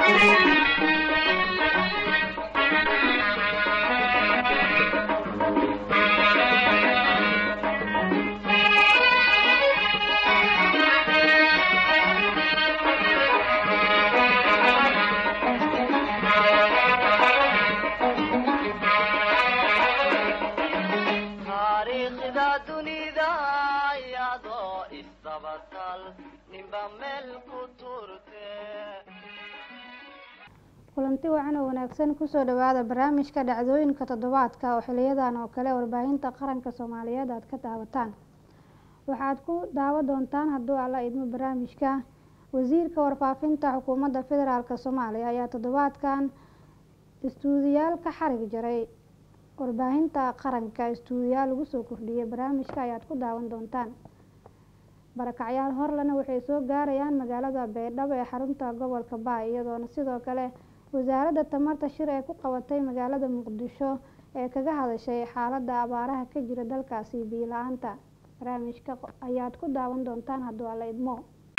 taariikhda dunida iyadoo isdabatal ninba meel ku turte kulanti wacan oo wanaagsan kusoo dhawaada barnaamijka dhacdooyinka toddobaadka oo xiliyadan oo kale warbaahinta qaranka soomaaliyeed aad ka daawataan waxaad ku daawa doontaan hadduu alla idmo barnaamijka wasiirka warfaafinta xukuumadda federaalk soomaaliya ayaa toddobaadkan istuudiyaal ka xarig jaray warbaahinta qaranka istuudiyaal lagu soo kordhiyay barnaamijka ayaad ku daawan doontaan barakacyaal horlena waxay soo gaarayaan magaalada baydhabo ee xarunta gobolka baay iyadoona sidoo kale wasaaradda tamarta shir ee ku qabatay magaalada muqdisho ee kaga hadashay xaaladda abaaraha ka jira dalkaasi biyo la-aanta barnaamijka ayaad ku daawan doontaan hadduu alla idmo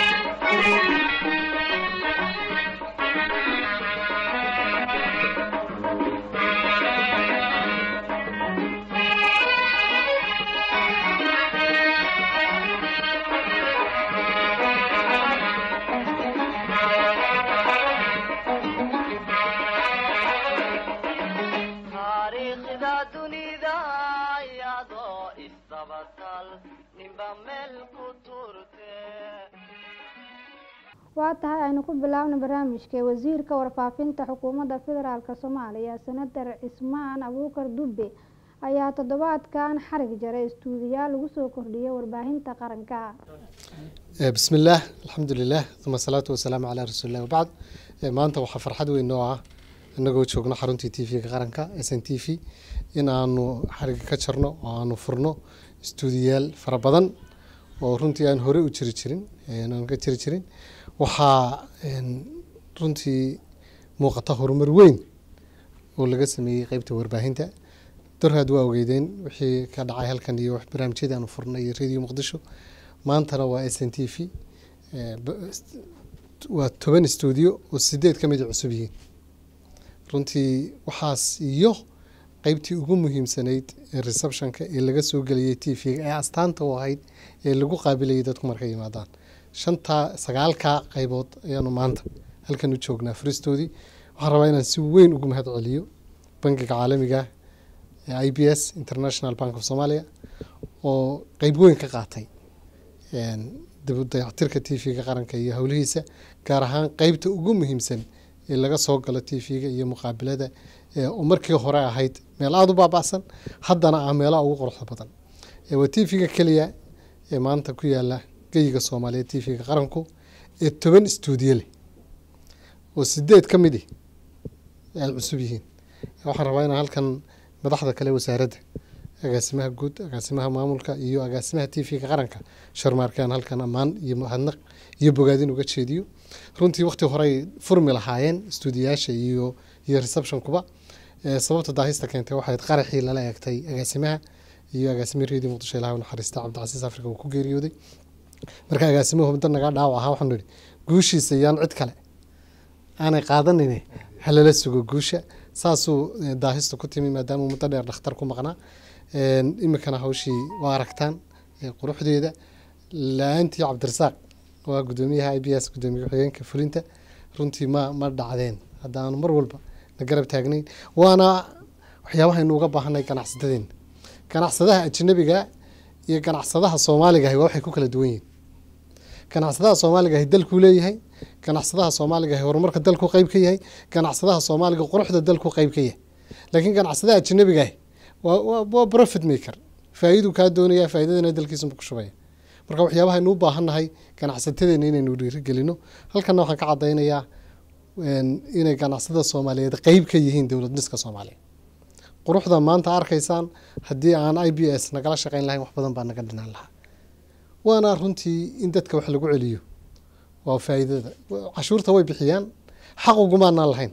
taariikhda dunida iyadoo isdabatal ninba meel ku turte waa tahay aynu ku bilaabna barnaamijka wasiirka warfaafinta xukuumadda federaalk soomaaliya senator cismaan abuukar dubbe ayaa toddobaadkan xarig jaray istuudiyaal lagu soo kordhiyay warbaahinta qaranka بسم الله الحمد لله ثم الصلاة والسلام على رسول الله وبعد maanta waxaa farxad weyn noo ah inagoo joogno xaruntii t v-ga qaranka s n t v in aanu xariga ka jarno oo aanu furno istuudiyaal fara badan oo runtii aan hore u jiri jirin aan ka jiri jirin waxaa runtii muuqata horumar weyn oo laga sameeyey qeybta warbaahinta dorhaad waa ogeydeen wixii ka dhacay halkan iyo barnaamijyadii aanu furnay iyo radio muqdisho maantana waa s n t v waa toban stuudio oo sideed ka mid a cusub yihiin runtii waxaas iyo qeybtii ugu muhiimsanayd ee receptionka ee laga soo geliyay t v-ga ee astaanta u ahayd ee lagu qaabilayay dadku markay yimaadaan shantaa sagaalkaa qeybood ayaanu maanta halkan u joognaa furistoodii waxaan rabaa inaan si weyn ugu mahad celiyo bangiga caalamiga ee i b s international bank of somalia oo qeyb weyn ka qaatay dib u dayactirka t v-ga qaranka iyo howlihiisa gaar ahaan qeybta ugu muhiimsan ee laga soo galo t v-ga iyo muqaabilada oo markii hore ahayd meel aada u baabacsan haddana ah meelaha ugu quruxda badan waa t v-ga keliya ee maanta ku yaala geyiga soomaaliyeed t v-ga qaranku ee toban stuudiyo leh oo sideed ka midi ay cusub yihiin waxaan rabaa inaan halkan madaxda kale wasaaradda agaasimaha guud agaasimaha maamulka iyo agaasimaha t v-ga qaranka sharmaarkaan halkan ammaan iyo mahadnaq iyo bogaadin uga jeediyo runtii waqti horey furmi lahaayeen stuudiyaasha iyo iyo receptionkuba sababta daahista keentay waxayd qaraxii lala eegtay agaasimaha iyo agaasimihii redio muqdisho ilaha naxariista cabdicasiis afrika uu ku geeriyooday marka agaasimuhu muddo naga dhaawac ahaa waxaanu idhi guushiisa yaan cid kale aanay qaadanine halala sugo guusha saasuu daahista ku timi maadaama muddo dheer dhakhtar ku maqnaa iminkana hawshii waa aragtaan quruxdeeda la-aantii cabdirasaaq waa gudoomiyaha i b s gudoomiye ku-xigeenka fulinta runtii ma ma dhacdeen haddaanu mar walba na garab taagnayn waana waxyaabahaynu uga baahanay ganacsadadeena ganacsadaha ajnabiga iyo ganacsadaha soomaaliga ahi waa waxay ku kala duwan yihiin ganacsadaha soomaaliga ahi dalkuu leeyahay ganacsadaha soomaaliga ahi horumarka dalku qeyb ka yahay ganacsadaha soomaaliga quruxda dalku qeyb ka yahay laakiin ganacsadaha ajnabiga ahi waa profit maker faa-iduu kaa doonaya faa-idadana dalkiisuma ku shubaya marka waxyaabahaynu u baahannahay ganacsatadeena inaynu dhiirigelino halkana waxaan ka cadaynayaa inay ganacsada soomaaliyeed qeyb ka yihiin dowlad dhiska soomaaliya quruxda maanta arkaysaan haddii aan i b s nagala shaqeyn lahayn wax badan baa naga dhinaan lahaa waana runtii in dadka wax lagu celiyo waa faa-iidada cashuurta way bixiyaan xaq ugumaanaan lahayn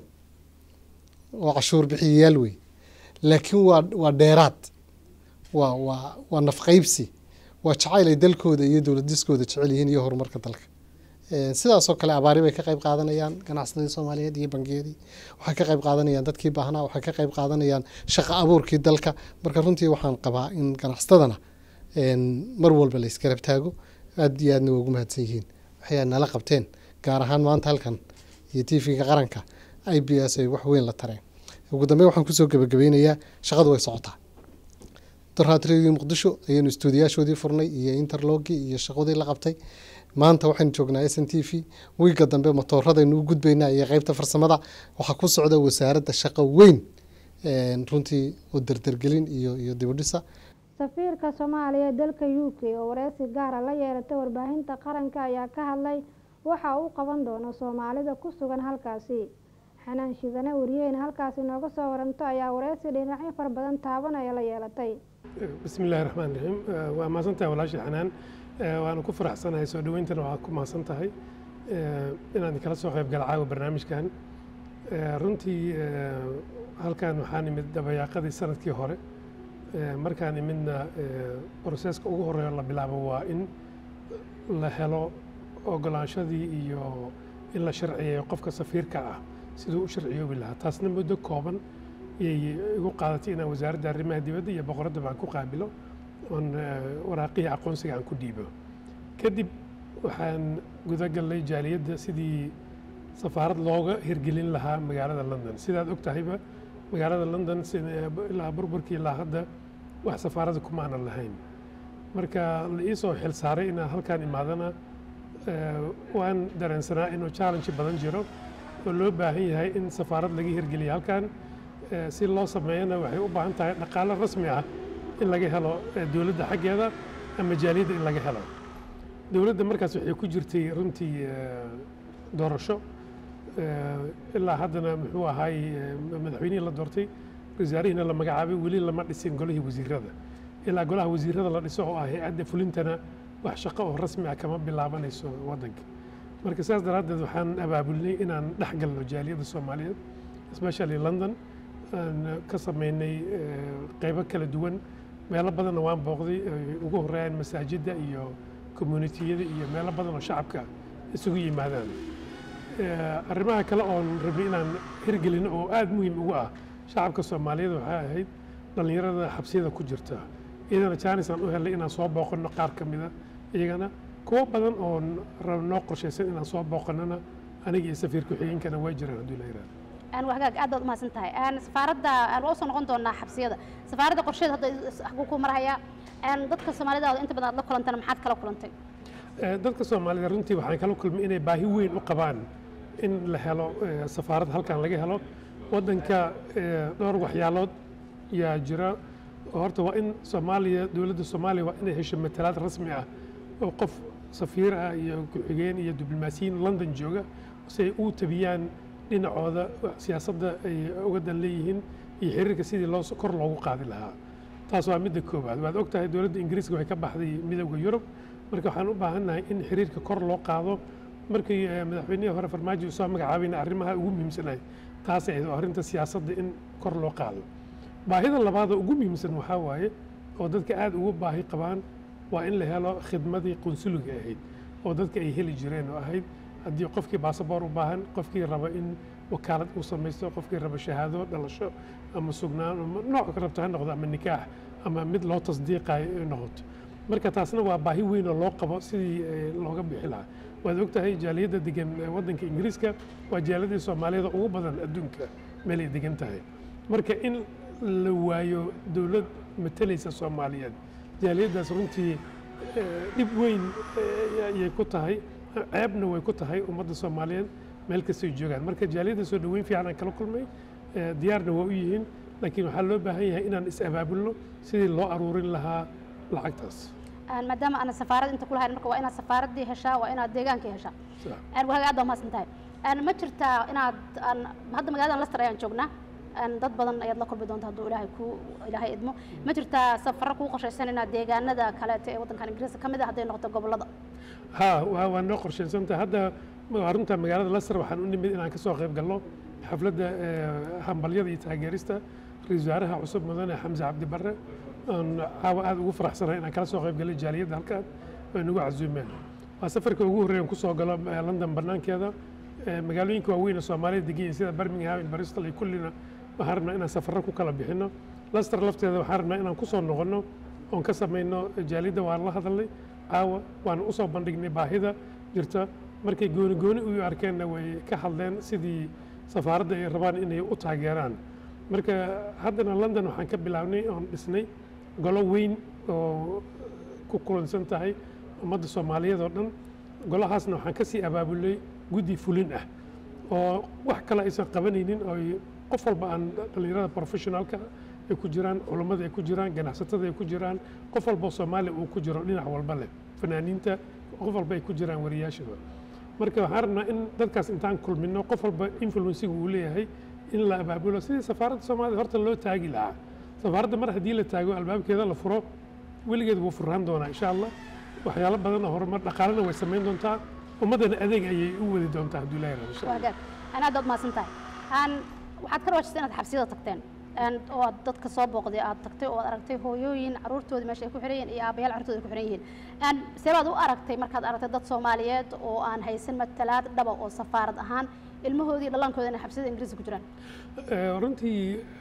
waa cashuur bixiyayaal wey laakiin waa waa dheeraad waa waa waa nafqeybsi waa jacayl ay dalkooda iyo dowlad diskooda jecel yihiin iyo horumarka dalka Een, sidaasoo kale abaari bay ka qayb qaadanayaan ganacsadii soomaaliyeed iyo bangiyadii waxay ka qayb qaadanayaan dadkii baahnaa waxay ka qayb qaadanayaan shaqo abuurkii dalka marka runtii waxaan qabaa in ganacsatadana een, mar walba la isgarab taago aad iyo aadna waa ugu mahadsan yihiin waxay nala qabteen gaar ahaan maanta halkan iyo tv-ga qaranka i b s ay wax weyn la tareen ugu dambeyn waxaan kusoo gebagabeynayaa shaqadu way socotaa doraatradii muqdisho ayaynu istuudiyaashoodii furnay iyo interlogii iyo shaqadii la qabtay maanta waxaynu joognaa s n t v wiiga dambe matooradaynu u gudbaynaa iyo qeybta farsamada waxaa ku socda wasaaradda shaqo weyn een, runtii oo derdergelin iyo iyo dibudhisa safiirka soomaaliya ee dalka u k oo wareysi gaara la yeelatay warbaahinta qaranka ayaa ka hadlay waxa uu qaban doono soomaalida ku sugan halkaasi xanaan shidane wariyaheyna halkaasi nooga soo waranto ayaa wareysi dhinacyo fara badan taabanaya la yeelatay bismi illaahi raxmaan raxiim Eh, waa mahadsantahay walaashii xanaan Eh, waanu ku faraxsanahay soo dhaweyntana waa ku mahadsan tahay Eh, inaan kala soo qayb gala caawa barnaamijkan Eh, runtii eh, halkan waxaan imid dabayaaqadii sanadkii hore Eh, markaan imidna eh, broseska ugu horeeya la bilaabo waa in la helo ogolaanshadii iyo in la sharciyeeyo qofka safiirka ah siduu u sharciyoobi lahaa taasna muddo kooban yay igu qaadatay inaan wasaaradda arrimaha dibadda iyo boqoradda baan ku qaabilo oon eh, waraaqihii aqoonsiga aan ku dhiibo kadib waxaan guda gallay jaaliyadda sidii safaarad looga hirgelin lahaa magaalada london sidaad og tahayba magaalada london sida- ilaa burburkii ilaa hadda wax safaarada kuma aanan lahayn marka la ii soo xil saaray inaan halkaan imaadana eh, waan dareensanaa inuu challenge badan jiro oo loo baahan yahay in safaarad laga hirgeliyo halkan Eh, si loo sameeyana waxay u baahan tahay dhaqaale rasmi ah in laga helo eh, dowladda xaggeeda ama jaaliyadda in laga helo dowladda markaas waxay ku jirtay runtii eh, doorasho Eh, ilaa haddana muxuu ahaay eh, madaxweynihii la doortay wasaarihiina la magacaabay weli lama dhisin golihii wasiirada ilaa golaha wasiirada la dhiso oo ah hay-adda fulintana wax shaqo oo rasmi ah kama bilaabanayso waddanka marka saas daraaddeed waxaan abaabulnay inaan dhex galno jaaliyadda soomaaliyeed especially london aan ka sameynay eh, qeybo kala duwan meelo badanna waan booqday ay ugu horeeyaan masaajidda iyo communitiyada iyo meelo badan oo shacabka isugu yimaadaan Eh, arrimaha kale oon rabnay inaan hirgelino oo aad muhiim ugu ah shacabka soomaaliyeed waxay ahayd dhallinyarada xabsiyada ku jirta iyadana jaanis aan u helnay inaan soo booqanno qaar ka mida iyagana kuwo badan oon rab noo qorshaysan inaan soo booqannona aniga iyo safiir ku-xigeenkana waa jiraan hadduu la yidhahdo aan wagaag aad baad umahadsan tahay aan safaaradda aan waa usoo noqon doonaa xabsiyada safaaradda qorsheeda hadda xaguu ku marhayaa aan dadka soomaalida oo inta badan aad la kulantana maxaad kala kulantay Eh, dadka soomaalida runtii waxaan kala kulmay inay baahi weyn u qabaan in la helo eh, safaarad halkan laga helo waddanka eh, dhowr waxyaalood yaa jira oo horta waa in soomaaliya dowladda soomaaliya waa inay hesho matalaad rasmi ah oo qof safiir ah iyo ku-xigeen iyo diblomaasiyiin london jooga si ay u tabiyaan dhinacooda siyaasadda ay uga dan leeyihiin iyo xiriirka sidii loo kor loogu qaadi lahaa taas waa midda koowaad waad og tahay dowladda ingiriiska waxay ka baxday midowda yurub marka waxaan u baahannahay in xiriirka kor loo qaado markii eh, madaxweynihii hore farmaajo soo magacaabayna arrimaha ugu muhiimsanahay taas ay oo arrinta siyaasadda in kor loo qaado baahida labaada ugu muhiimsan waxaa waaye oo dadka aad ugu baahi qabaan waa in la helo khidmadii qunsuliga ahayd oo dadka ay heli jireen oo ahayd haddii qofkii baasaboor u baahan qofkii raba in wakaalad uu samaysto qofkii raba shahaado dhalasho ama sugnaan ama nooc ka rabto ha noqdo ama nikaax ama mid loo tasdiiqayo ay noqoto marka taasna waa baahi weyn oo loo qabo sidii eh, looga bixi lahaa waad ogtahay jaaliyadda degan eh, waddanka ingiriiska waa jaaliyadii soomaaliyada ugu badan adduunka meel ay degan tahay marka in la waayo dowlad matalaysa soomaaliyeed jaaliyaddaas runtii eh, dhib weyn eh, ayay ku tahay ceebna way ku tahay ummadda soomaaliyeed meel kastay joogaan marka jaaliyadda soo dhoweyn fiican aan kala kulmay eh, diyaarna waa u yihiin laakiin waxaa loo baahan yahay inaan is-abaabulno sidii loo aruurin lahaa lacagtaas aan maadaama aan safaarad inta kula hayn marka waa inaad safaaraddii heshaa waa inaad deegaankii heshaa Sax. aan wagaag aad baa umahadsan tahay aan ma jirtaa inaad aan hadda magaaladan Leicester ayaan joognaa aan dad badan ayaad la kulmi doonta hadduu ilaahay ku ilaahay idmo ma jirtaa safarro kuu qorshaysan inaad deegaanada kaleeto ee waddankan ingiriiska ka mid ah hadday noqoto gobollada ha waa waa noo qorshaysantahay hadda waa runta magaalada Leicester waxaan u nimid inaan ka soo qayb galno xafladda eh, hambalyada iyo taageerista ra-iisul wasaaraha cusub mudane xamse cabdi barre aan caawa aad ugu faraxsanahay inaan kala soo qayb galay jaaliyadda halkaan ay nagu casuumeen waa safarka ugu horreeyan kusoo galo eh, london banaankeeda Eh, magaalooyinka waaweyn ee soomaalida degan yihiin sida birmingham iyo bristol iyo kullina waxaan rabnaa inaan safarro ku kala bixino laster lafteeda waxaan rabnaa inaan kusoo noqono oon ka samayno jaalidda waan la hadalnay caawa waan usoo bandhignay baahida jirta markay gooni gooni u arkeenna way ka hadleen sidii safaaradda ay rabaan inay u taageeraan marka haddana london waxaan ka bilaabnay oon dhisnay golo weyn oo ku kulansan tahay ummadda soomaaliyeed oo dhan golahaasna waxaan ka sii abaabulay guddi fulin ah oo wax kale aysan qabanaynin oo ay qof walba aan dhallinyarada professionalka ay ku jiraan culummada ay ku jiraan ganacsatada ay ku jiraan qof walba oo soomaaliya uu ku jiro dhinac walba leh fanaaniinta qof walba ay ku jiraan wariyaashaba marka waxaan rabnaa in dadkaas intaan kulmino qof walba influensiga uu leeyahay in la abaabulo sidii safaaradda soomaaliya horta loo taagi lahaa safaaradda mar haddii la taago albaabkeeda la furo weligeed wuu furaan doonaa insha allah waxyaalo badan oo horumar dhaqaalena way samayn doontaa ummaddana adeeg ayay u wadi doontaa hadduu ilaahay rabo insha allah wagaag aan aad baad mahadsan tahay aan waxaad ka rawaajisay inaad xabsiyada tagteen aan oo aad dadka soo booqday aad tagtay oo aad aragtay hooyooyin caruurtoodii meesha ay ku xiran yihiin iyo aabayaal carruurtooda ay ku xiran yihiin aan see baad u aragtay markaad aragtay dad soomaaliyeed oo aan haysan matalaad dhaba oo safaarad ahaan ilmahoodii dhallaankooda inay xabsiyada ingiriiska ku jiraan Eh, runtii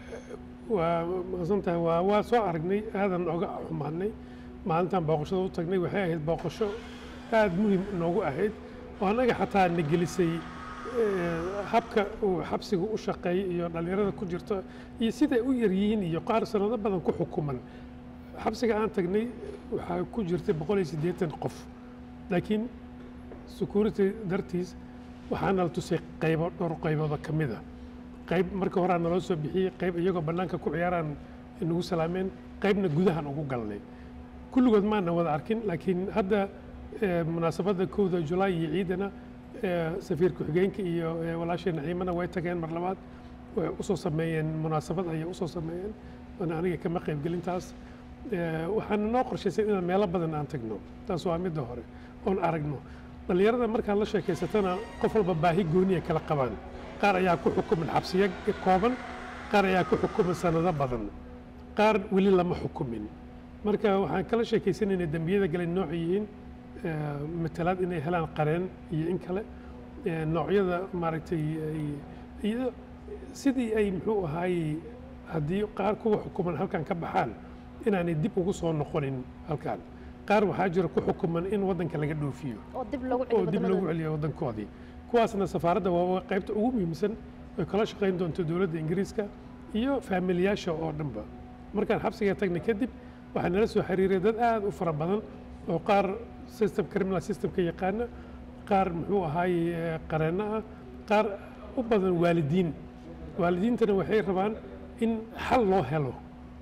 waa mahadsan tahay waa waa soo aragnay aadan oga xumaadnay maalintan booqashada u tagnay waxay ahayd booqasho aad muhiim noogu ahayd oo annaga xataa na gelisay eh, habka uu xabsiga u shaqeeyay iyo dhallinyarada ku jirto iyo siday u yar yihiin iyo qaar sanado badan ku xukuman xabsiga aan tagnay waxaa ku jirtay boqol iyo siddeetan qof laakiin security dartiis waxaana la tusay qaybo dhowr qaybooda ka mid a qayb marka horaa naloo soo bixiyey qayb iyagoo bannaanka ku ciyaaraan nagu salaameen qaybna gudahan ugu galnay kulligood maana wada arkin laakiin hadda eh, munaasabadda kowda julaay iyo ciidana eh, safiir ku-xigeenka iyo eh, walaashii naciimana way tageen mar labaad way usoo sameeyeen munaasabad ayay usoo sameeyeen oona aniga kama qaybgelintaas Eh, waxaana noo qorshaysay inaan meelo badan aan tagno taas waa midda hore oon aragno dhallinyarada markaad la sheekaysatana qof walba baahi gooniya kala qabaan qaar ayaa ku xukuman xabsiyo kooban qaar ayaa ku xukuman sanado badan qaar weli lama xukumin marka waxaan kala sheekaysanaynay dembiyada galay nooc yihiin eh, matalaad inay helaan qareen iyo in kale eh, noocyada maaragtay ay- iyo sidii ay muxuu ahaayey haddii qaar kuwa xukuman halkan ka baxaan inaanay dib ugu soo noqonin halkan qaar waxaa jira ku xukuman in waddanka laga dhoofiyo oo dib lagu oo celiyo dib lagu waddamadooda celiyo waddankoodii kuwaasna safaaradda waa qaybta ugu muhiimsan ay kala shaqayn doonto dowladda ingiriiska iyo faamiliyaasha oo dhanba markaan xabsiga tagnay kadib waxaa nala soo xiriiray dad aad u fara badan oo qaar system criminal systemka yaqaana qaar muxuu ahaayey eh, qareenno ah qaar u badan waalidiin waalidiintana waxay rabaan in xal loo helo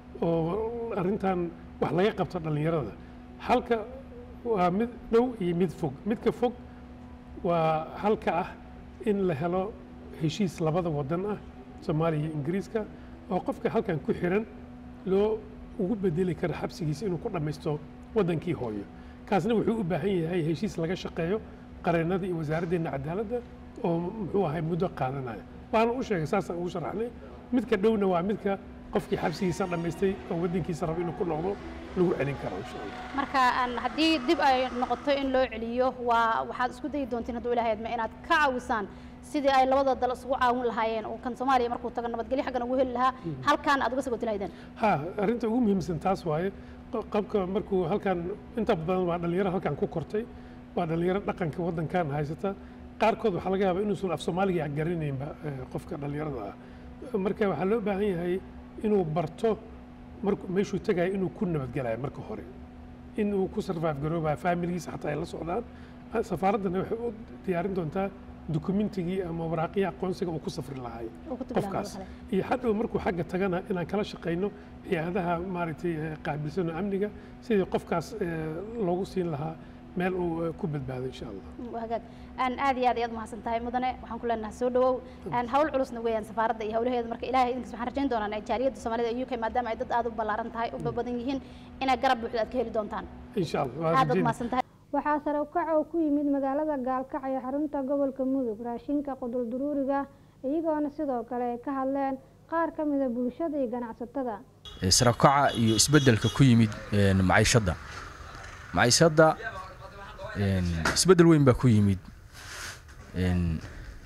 oo arrintan wax laga qabto dhallinyarada halka waa mid dhow iyo mid fog midka fog waa halka ah in la helo heshiis labada wadan ah soomaaliya iyo ingiriiska oo qofka halkan ku xiran loo ugu bedeli karo xabsigiisa inuu ku dhammaysto waddankii hooyo kaasna wuxuu u baahan yahay heshiis laga shaqeeyo qareennada iyo wasaaraddeena cadaaladda oo muxuu ahay muddo qaadanaya waana u sheegay saasaan ugu sharaxnay midka dhowna waa midka qofkii xabsigiisa dhammaystay oo waddankiisa rabo inuu ku noqdo lagu celin karo insha allah marka aan haddii dib ay noqoto in loo celiyo waa waxaad isku dayi doontiin hadduu ilaahay adma inaad ka caawisaan sidii ay labada dal isugu caawin lahaayeen oo kan soomaaliya markuu tago nabadgelyo xaggan ugu heli lahaa halkaan aad uga sagoti lahaydeen ha arrinta ugu muhiimsan taas waaye q- qabka markuu halkan inta badan waa dhallinyaro halkan ku kortay waa dhallinyaro dhaqanka waddankan haysata qaarkood waxaa laga yaabaa inuusan af soomaaliga garanaynba eh, qofka dhallinyarada ah marka waxaa loo baahan yahay inuu barto markuu meeshuu tagayo inuu ku nabadgelayo marka hore inuu ku survive garoobayo familigiisa xataa ay la socdaan Ah, safaaraddana waxay u diyaarin doontaa dukumentigii ama waraaqihii aqoonsiga uu ku safri lahay oo ku tabi lahaa qofkaas kale. iyo hadhow markuu xagga tagana inaan kala shaqayno hay-adaha maaragtay eh, qaabilsan oo amniga sidii qofkaas eh, loogu siin lahaa meel uu eh, ku badbaado insha allah waa hagaag aan aad iyo aad ayaad umahadsan tahay mudane waxaan ku leenahay soo dhawow aan hawl culusna weeyaan safaaradda iyo hawlaheeda marka ilaahay idinkas waxaan rajayn doonaa in jaaliyadda soomaalida iyo UK maadaama ay dad aad u ballaaran tahay u badan yihiin inay garab buuxda aad ka heli doontaan insha allah waa aad baad rajaynaya. umahadsan tahay waxaa sare u kac oo ku yimid magaalada gaalkacyo xarunta gobolka mudug raashinka qudulduruuriga iyagoona sidoo kale ay ka hadleen qaar ka mida bulshada iyo ganacsatada sarakaca iyo isbeddelka ku yimid een, maciishadda maciishadda Een, isbeddel weyn baa ku yimid Een,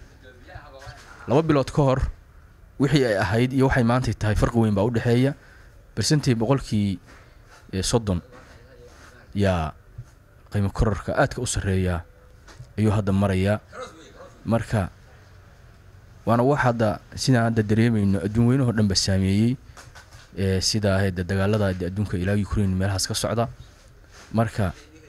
laba bilood ka hor wixii ay ahayd iyo waxay maanta tahay farqi weyn baa u dhexeeya bersentii boqolkii ee, soddon yaa qiimo kororka aadka u sarreeya ayuu hadda marayaa marka waana wax hadda sidaan hadda dareemayno adduun weynahoo dhan ba saameeyey ee sida ahayd dagaalada de adduunka ilaa ukraine meelahaas ka socda marka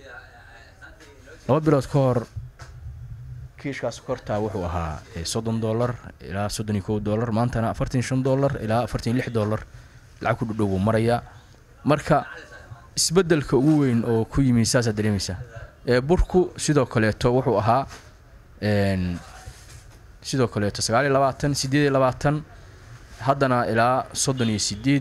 laba bilood ka hor kiishkaas kortaa wuxuu ahaa eh, soddon dollar ilaa soddon iyo kow dollar maantana afartan iyo shan dollar ilaa afartan iyo lix dollar lacag ku dhudhow buu marayaa marka isbeddelka ugu weyn oo ku yimi saasaa dareemaysaa ee burku sidoo kaleeto wuxuu ahaa een, sidoo kaleeto sagaal iyo labaatan siddeed iyo labaatan haddana ilaa soddon iyo sideed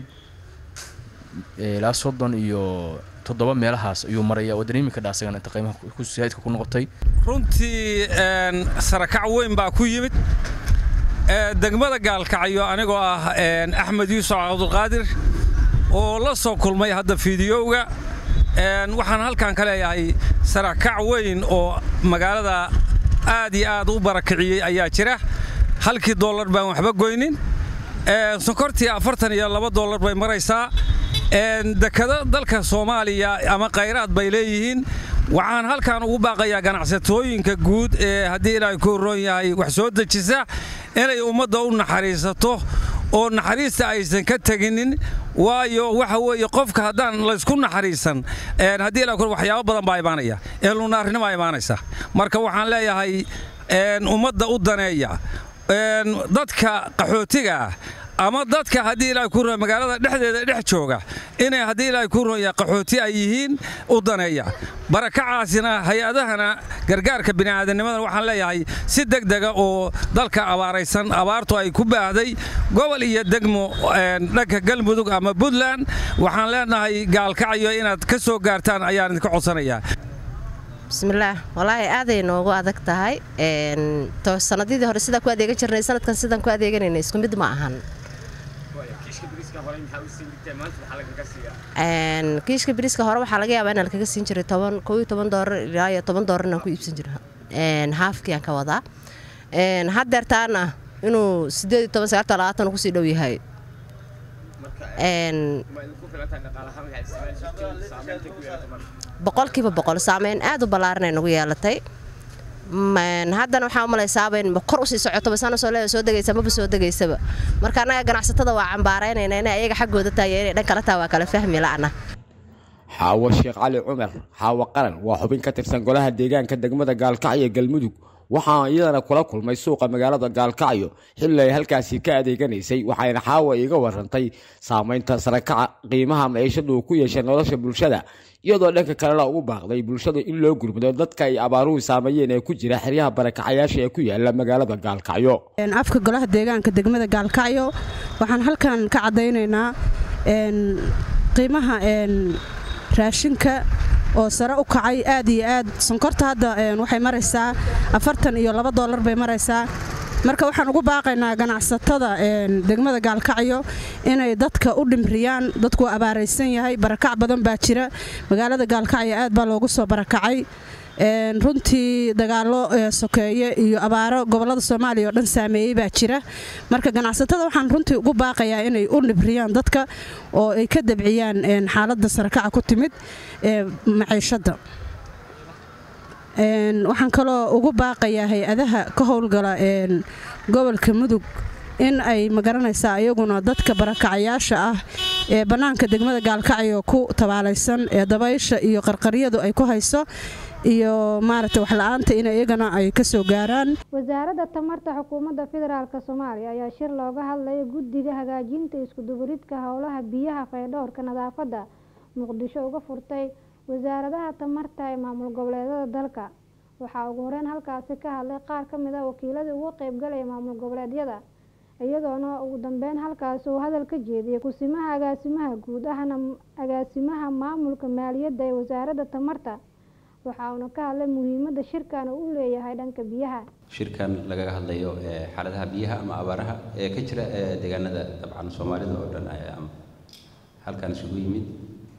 eh, ilaa soddon iyo toddoba meelahaas ayuu maraya oo dareemi kadhaa isagana inta qiimaha ku- ku saidka ku noqotay runtii een, sarakac weyn baa ku yimid Ee, degmada gaalkacyo anigoo ah een, axmed yuusuf cabdulqaadir oo la soo kulmay hadda fiidiyowga Een, waxaan halkan ka leeyahay sarakac weyn oo magaalada aad iyo aad u barakiciyey ayaa jira halkii dollar baan waxba goynin Ee, sonkortii afartan iyo laba dollar bay maraysaa Een, dekado dalka soomaaliya ama khayraad bay leeyihiin waxaan halkan ugu baaqayaa ganacsatooyinka guud ee haddii ilaahay ku roon yahay wax soo dejisa inay ummadda u naxariisato oo naxariista aysan ka teginin waayo waxa weeye qofka haddaan laysku naxariisan een, haddii ilaahay ku waxyaabo badan baa imaanaya ee lunaarnimo imaanaysa marka waxaan leeyahay een, ummadda u daneeya een, dadka qaxootiga ah ama dadka haddii ilaahay ku roon magaalada dhexdeeda dhex jooga inay haddii ilaahay ku roon yahay qaxooti ay yihiin u daneeya barakacaasina hay-adahana gargaarka bini'aadamnimada waxaan leeyahay si degdega oo dalka abaaraysan abaartu ay ku baahday gobol iyo degmo een, dhanka galmudug ama puntland waxaan leenahay gaalkacyo inaad ka soo gaartaan ayaan idinka codsanayaa bismillaah walaahi aaday noogu adag tahay Een, to sanadidii hore sidaa ku adeegan jirnay sanadkan sidaan ku adeeganayna isku mid ma ahan Een, kiishka biriiska hore waxaa laga yaabaa inaan kaga siin jiray toban kow iyo toban doolar ilaa iyo toban doolar inaan ku iibsan jiro Een, haafkii aan ka wadaa Een, haddeertaana inuu sideed iyo toban sagaal iyo labaatan kusii dhow yahay Een, boqolkiiba boqol saameyn aad u ballaaran ay nagu yeelatay Een, haddana waxaa u malaysaaba in kor usii socotoba sana soo leeda soo degaysa maba soo degaysaba marka annaga ganacsatada waa cambaaraynayna inay ayaga xaggooda tahay iyo inay dhan kala tahay waa kala fahmi la'ana xaawo sheekh cali cumar xaawo qaran waa xubin ka tirsan golaha deegaanka degmada gaalkacyo galmudug waxaa iyadana kula kulmay suuqa magaalada gaalkacyo xilli ay halkaasi ka adeeganaysay waxayna xaawo iiga warantay saameynta sarakaca qiimaha maciishadu uu ku yeeshay nolosha bulshada iyadoo dhanka kalena ugu baaqday bulshada in loo gurmado dadka ay abaaruhu saameeyeen ee ku jira xeryaha barakacayaasha ee ku yaala magaalada gaalkacyo Een, afka golaha deegaanka degmada gaalkacyo waxaan halkan ka caddaynaynaa een, qiimaha een, raashinka oo sare u kacay aad iyo aad sonkorta hadda een, waxay maraysaa afartan iyo laba doolar bay maraysaa marka waxaan ugu baaqaynaa ganacsatada een, degmada gaalkacyo inay dadka u dhimriyaan dadku waa abaaraysan yahay barakac badan baa jira magaalada gaalkacyo aad baa loogu soo barakacay Een, runtii dagaalo ee, sokeeye iyo abaaro gobolada soomaaliya oo dhan saameeyey baa jira marka ganacsatada waxaan runtii ugu baaqayaa inay u dhibriyaan dadka oo ay ka dabciyaan een, xaaladda sarakaca ku timid ee maciishadda Een, waxaan kaloo ugu baaqayaa hay-adaha ka howlgala een, gobolka mudug in ay magaranaysaa iyaguna dadka barakacayaasha ah ee bannaanka degmada gaalkacyo ku tabaalaysan ee dabaysha iyo qarqaryadu ay ku hayso iyo maaragtay waxla-aanta in iyagana ay ka soo gaaraan wasaaradda tamarta xukuumadda federaalk soomaaliya ayaa shir looga hadlaya guddiga hagaajinta iskudubaridka howlaha biyaha faydhowrka nadaafadda muqdisho uga furtay wasaaradaha tamarta ee maamul goboleedyada dalka waxaa ugu horeyn halkaasi ka hadlay qaar ka mid a wakiiladii uga qeybgalaya maamul goboleedyada iyadoona ugu dambeyn halkaasi uu hadal ka jeediyey kusimaha agaasimaha guud ahna agaasimaha maamulka maaliyadda ee wasaaradda tamarta waxa uuna ka hadlay muhiimadda shirkan uu u leeyahay dhanka biyaha shirkan lagaga hadlayo ee xaaladaha biyaha ama abaaraha ee ka jira ee deegaanada dabcan soomaalida oo dhan ayaa halkan isugu yimid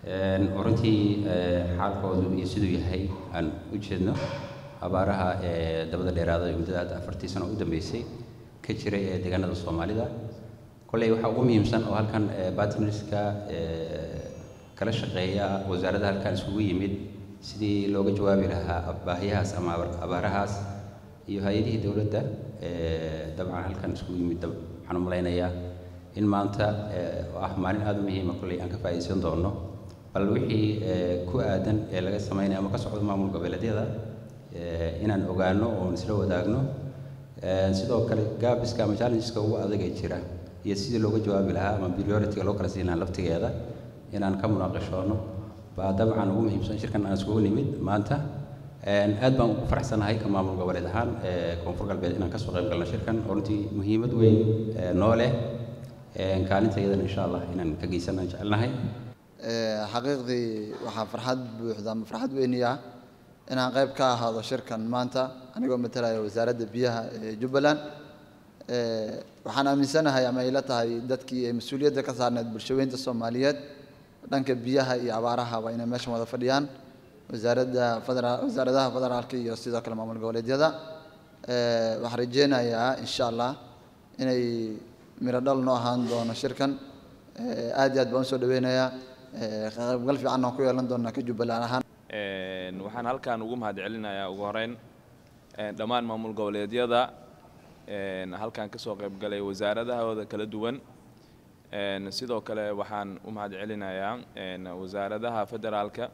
Een, oo runtii ee, xaalkoodu iyo siduu yahay aan u jeedno abaaraha ee dabada dheeraada ee muddada hadda afartii sano u dambeysay ka jiray ee deegaanada soomaalida kolley waxaa ugu muhiimsan oo halkan ee, partnerska ee, kala shaqeeya wasaaradda halkan isugu yimid sidii looga jawaabi lahaa baahiyahaas ama abaar- abaarahaas iyo hay-adihii dowladda ee, dabcan halkan isugu yimid dab- waxaan u malaynayaa in maanta ee, oo ah maalin aada u muhiima kolley aan ka faa'iidaysan doono bal wixii ee, ku aadan ee laga samaynayo ama ka socdo maamul goboleedyada ee, inaan ogaano oon isla wadaagno Ee, sidoo kale gaabiska ama challengeska ugu adag ee jira iyo sidii looga jawaabi lahaa ama priority-ga loo kala siin lahaa laftigeeda inaan ka munaaqashoono baa dabcan ugu muhiimsan shirkan aan iskugu nimid maanta Een, aad baan ugu faraxsanahay ka maamul goboleed ahaan ee koonfur galbeed inaan kasoo qayb galno shirkan oo runtii muhiimad weyn ee, noo leh Een, kaalinta iyadana insha allah inaan ka geysanaan jecelnahay Ee, xaqiiqdii waxaa farxad buuxda ama farxad weyniya inaan qayb ka ahaado shirkan maanta anigoo matalaya wasaaradda biyaha ee jubbaland Ee, waxaan aaminsanahay ama ila tahay dadkii ay mas-uuliyadda ka saarneed bulshaweynta soomaaliyeed dhanka biyaha iyo abaaraha waa inay meeshan wada fadhiyaan wasaaradda federaal wasaaradaha federaalka iyo sidoo kale maamul goboleedyada Ee, waxaan rajeynayaa insha allah inay miro dhal noo ahaan doono shirkan Ee, aad iyo aad baan usoo dhaweynayaa Ee, ka qaybgal fiican aan ku yeelan doonaa ka jubbaland ahaan Een, waxaan halkan ugu mahadcelinayaa ugu horeyn een, dhammaan maamul goboleedyada een, halkan ka soo qayb galay wasaaradahooda kala duwan Een, sidoo kale waxaan u mahadcelinayaa een, wasaaradaha federaalka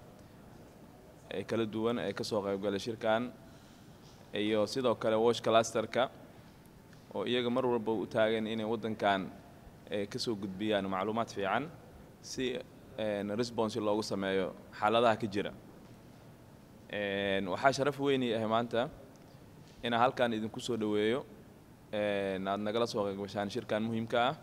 ee kala duwan ee ka soo qayb galay shirkan iyo sidoo kale wash clusterka oo iyaga mar walba u taagan inay waddankan ee ka soo gudbiyaan macluumaad fiican si een, response loogu sameeyo xaaladaha ka jira Een, waxaa sharaf weyn ii ah maanta inaan halkan idinku soo dhoweeyo een, aad nagala soo qayb gashaan shirkan muhiimka ah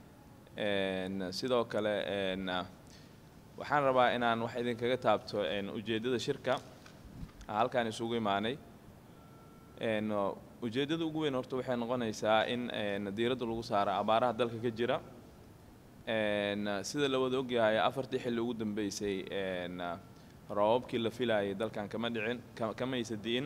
Een, sidoo kale een, waxaan rabaa inaan wax idinkaga taabto een, ujeeddada shirka aan halkan isugu imaanay Een, ujeeddada ugu weyn horta waxay noqonaysaa in een, diiradda lagu saaro abaaraha dalka ka jira Een, sida la wada ogyahay afartii xilli ugu dambeysay een, roobabkii la filayay dalkan kama dhicin ka- kamaysa di'in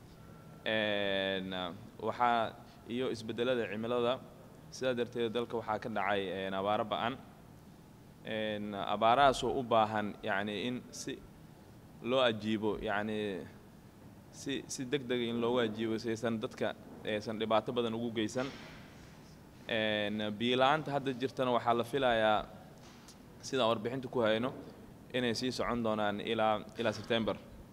Een, waxaa iyo isbeddelada cimilada sidaa darteed dalka waxaa ka dhacay een, abaaro ba'an Een, abaarahaasoo u baahan yacni in si loo ajiibo yacni si si deg dega in loogu ajiibo saysan dadka aysan dhibaato badan ugu geysan Een, biyo la'aanta hadda jirtana waxaa la filayaa sidaan warbixinta ku hayno inay sii socon doonaan ilaa ilaa September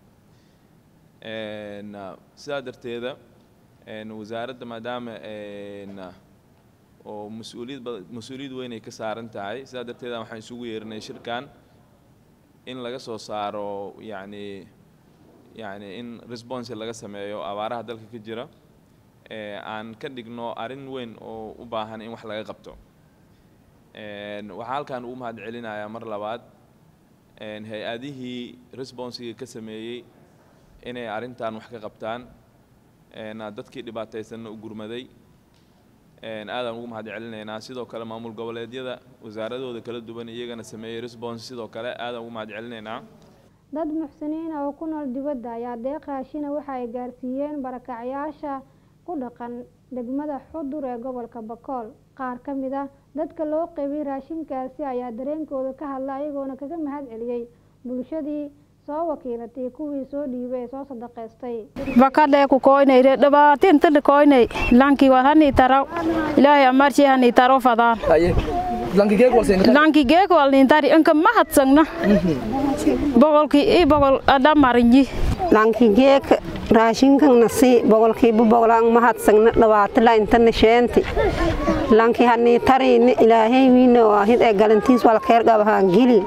Een, sidaa darteeda een, wasaaradda maadaama een, oo mas-uuliyad bad- mas-uuliyad weyn ay ka saaran tahay sidaa darteeda waxaan isugu yeerinay shirkan in laga soo saaro yacni yacni in response laga sameeyo abaaraha dalka ka jira ee aan ka dhigno arrin weyn oo u baahan in wax laga qabto Een, waxaan halkan ugu mahadcelinayaa mar labaad een, hay-adihii responsiga ka sameeyey inay arrintan wax ka qabtaan een, dadkii dhibaataysanna u gurmaday een, aadaan ugu mahadcelinaynaa sidoo kale maamul goboleedyada wasaaradooda kala duwan iyagana sameeyey response sidoo kale aadaan ugu mahadcelinaynaa dad muxsiniin ah oo ku nool dibadda ayaa deeq raashina waxa ay gaarsiiyeen barakacyaasha ku dhaqan degmada xudur ee gobolka bakool qaar ka mid ah dadka loo qaybiyey raashinkaasi ayaa dareenkooda ka hadla ayagoona kaga mahad celiyey bulshadii soo wakiilatay kuwii soo dhiibay ee soo sadaqaystay bakadhe ku koynayre dhibaatinta dhikoynay lanki wal hani taraw ilaahay amarshi hani taro fadaan lanki geek wal nintari inka mahadsagna boqolki i boqol adhamarinji lanki geek raashinkan nasi boqolkiiba boqolaan mahadsagna dhawaatila intana sheenti lanki hani tariini ilaahay wiina waahid ee galantiis walkeer qabahaan gili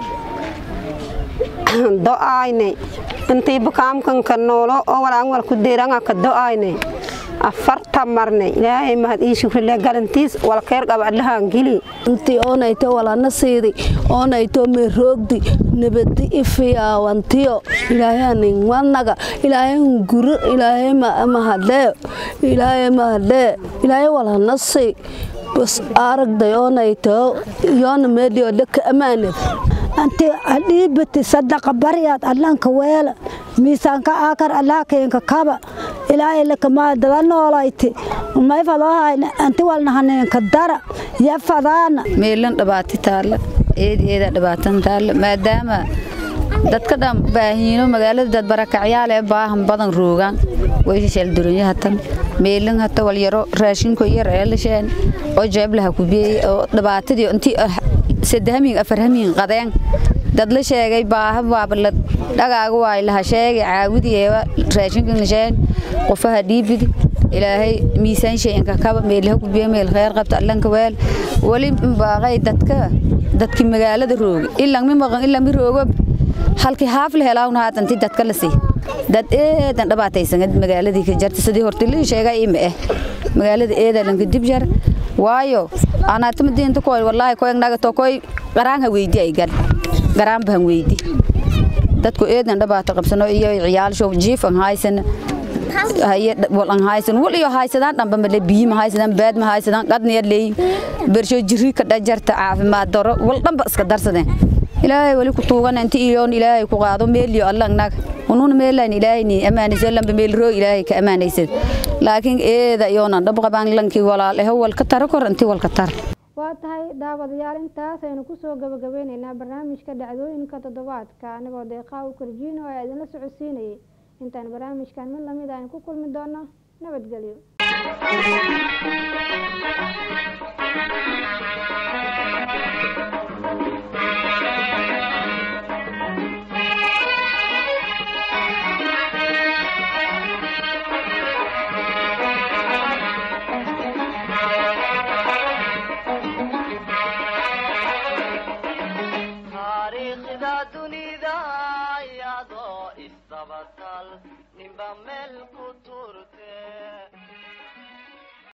do'aayne intii bukaamkanka noolo oo walaan walku deeranga ka do'aayne afarta marne ilaahay mahad ii shukrile galantiis walkeer qaba adlahaan gili intii oonayto walana siidi oonayto meroogdi nabadi ifiyaawantiyo ilaahanin wanaga ilaahayn guro ilaahay mahadhee ilaahay mahadhee ilaahay walana sii bas aragday oonayto yoona meedhiyo dhaka ammaanad anti adhiibati sadaqa baryaad allanka weela miisaanka aakar allaakeenka kaba ilaahay lakamaa dada noolayti may fadoohayna anti walnahaneenka dara ya fadaana meelan dhibaati taalla eed eeda dhibaatan taalla maadaama dadka dhan baahiino magaalada dad barakacyaal ee baahan badan roogaan way shalduranya hatan meelan hata walyaro raashinko yar ee lasheen oo jeeblaha ku beeyey oo dhibaatadii intii sadahamiin afarhamiin qadeen dad la sheegay baaha waaba la dhagaaga waay laha sheegay caawidii eeba raashinkan lasheen qofaha dhiibidi ilaahay miisaan shayanka kaba meelaha ku beey meel khayr qabta allanka weel wali baaqay dadka dadki magaalada rooga ilang mi maqan ilang mi roogo halkii haaf la helaawna haatanti dadka la sii dad eedan dhibaataysan magaaladii ka jarta sidii horta la sheegay ima eh magaalada eeda lanka dib jar waayo anaatama diinta koy wallaahi koy naga to koy qaraanha weydi ay gal garaan bahan weydi dadku eedan dhibaato qabsano iyo ciyaalsho jiif an haysana haye wal an haysan wal iyo haysadaan dhanba male biyi ma haysadaan baad ma haysadaan qadniya leey bersho jiri ka dhajarta caafimaad daro wal dhanba iska darsadeen ilaahay wali ku tuugan inta iyoon ilaahay ku qaado meeliyo allah nag unun meelan ilaahay ni amaanaysa lamba meel roo ilaahay ka amaanaysa laakiin eeda iyoona dhab qabaan lankii walaal eh wal ka taro kor intii wal ka tar waa tahay daawadayaal intaas aynu kusoo gabagabeyneynaa barnaamijka dhacdooyinka toddobaadka anigoo deeqaa u korjiino ee idinla socodsiinayay intaan barnaamijkan mid lamid aynu ku kulmi doono nabadgelyo taariikhda dunida iyadoo isdabatal ninba meel ku